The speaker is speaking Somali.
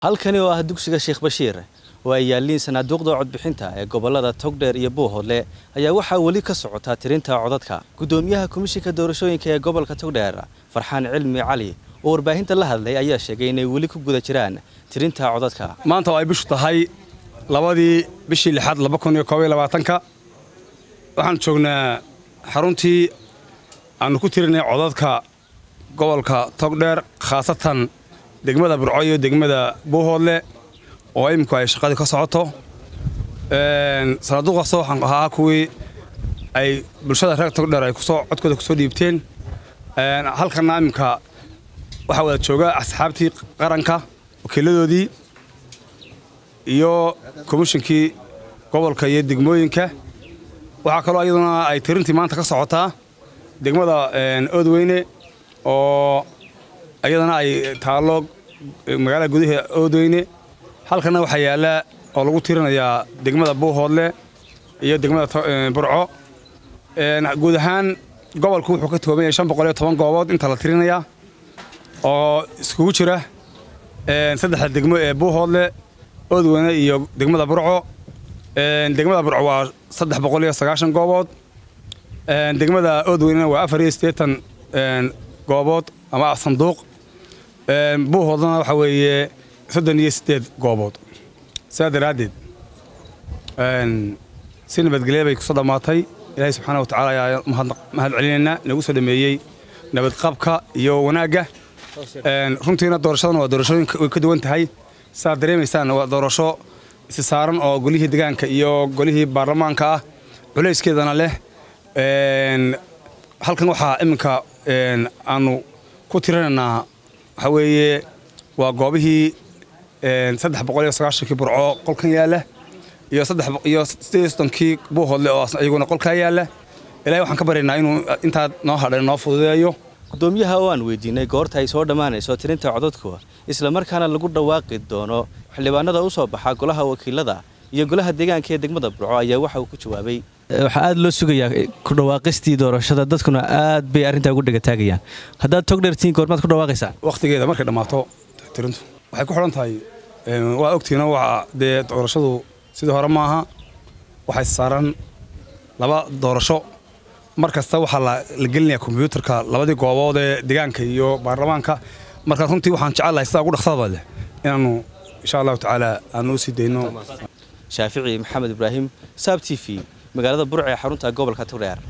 halkani oo ah dugsiga sheekh bashiir oo ay yaalliin sanaaduuqda codbixinta ee gobollada togdheer iyo buuhoodle ayaa waxaa weli ka socotaa tirinta codadka guddoomiyaha komishinka doorashooyinka ee gobolka togdheer farxaan cilmi cali oo warbaahinta la hadlay ayaa sheegay inay weli ku guda jiraan tirinta codadka maanta oo ay bishu tahay labadii bishii lixaad laba kun iyo koob iyo labaatanka waxaan joognaa xaruntii aanu ku tirinay codadka gobolka togdheer khaasatan degmada burco iyo degmada buuhoodle oo iminku ay shaqadii ka socoto sanaaduuqaasoo waxaan ahaa kuwii ay bulshada reer togdheer ay kusoo codkooda kusoo dhiibteen halkana iminka waxaa wada jooga asxaabtii qaranka wakiiladoodii iyo komishinkii gobolka iyo degmooyinka waxaa kaloo iyaduna ay tirintii maanta ka socotaa degmada oodweyne oo iyadana ay taallo magaalada gudaha oodweyne halkana waxaa yaalla oo lagu tirinayaa degmada buuhoodle iyo degmada burco guud ahaan gobolku wuxuu ka tooban yahay shan boqol iyo toban goobood inta la tirinayaa oo iskugu jira saddexda degmo ee buuhoodle oodweyne iyo degmada burco degmada burco waa saddex boqol iyo sagaashan goobood degmada oodweynena waa afar iyo siddeetan goobood ama sanduuq buuhoodlana waxaa weeye soddon iyo siddeed goobood sidaa daraaddeed si nabadgelya bay kusoo dhammaatay ilaahay subxaana wa tacaala ayaa mahad celinaynaa inagu soo dhameeyey nabadqabka iyo wanaagga runtiina doorashadan waa doorashooyinka way ka duwan tahay sidaad dareemaysaan waa doorasho isi saaran oo golihii degaanka iyo golihii baarlamaanka ah culayskeedana leh halkan waxaa iminka aanu ku tirinaynaa waxaa weeye waa goobihii saddex boqol iyo sagaashankii burco qolkan yaalla iyo saddex iyo siddeed iyo soddonkii buuhoodle oo iyaguna qolkaa yaalla ilahay waxaan ka baryaynaa inuu intaa noo hadhay noo fududeeyo guddoomiyaha oo aan weydiinay goorta ay soo dhammaanayso tirinta codadku islamarkaana lagu dhawaaqi doono xildhibaanada u soo baxa golaha wakiilada iyo golaha deegaanka ee degmada burco ayaa waxa uu ku jawaabay waxaa aad loo sugayaa ku dhawaaqistii doorashada dadkuna aad bay arrintaa ugu dhegataagayaan haddaad togdhertiin goormaad ku dhawaaqaysaan wakhtigeeda markay dhammaato tirintu waxay ku xidhan tahay waa ogtiina waa dee doorashadu sidii hore maaha waxay saaran laba doorasho mar kasta waxaa la gelinayaa kombyuutarka labadii goobood ee degaanka iyo baarlamaanka marka runtii waxaan jecelahay sidaa ugu dhaqsadaba leh inaannu insha allahu tacaala aanu u sii dayno shaafici maxamed ibraahim saab t v magaalada burc ee xarunta gobolka togdheer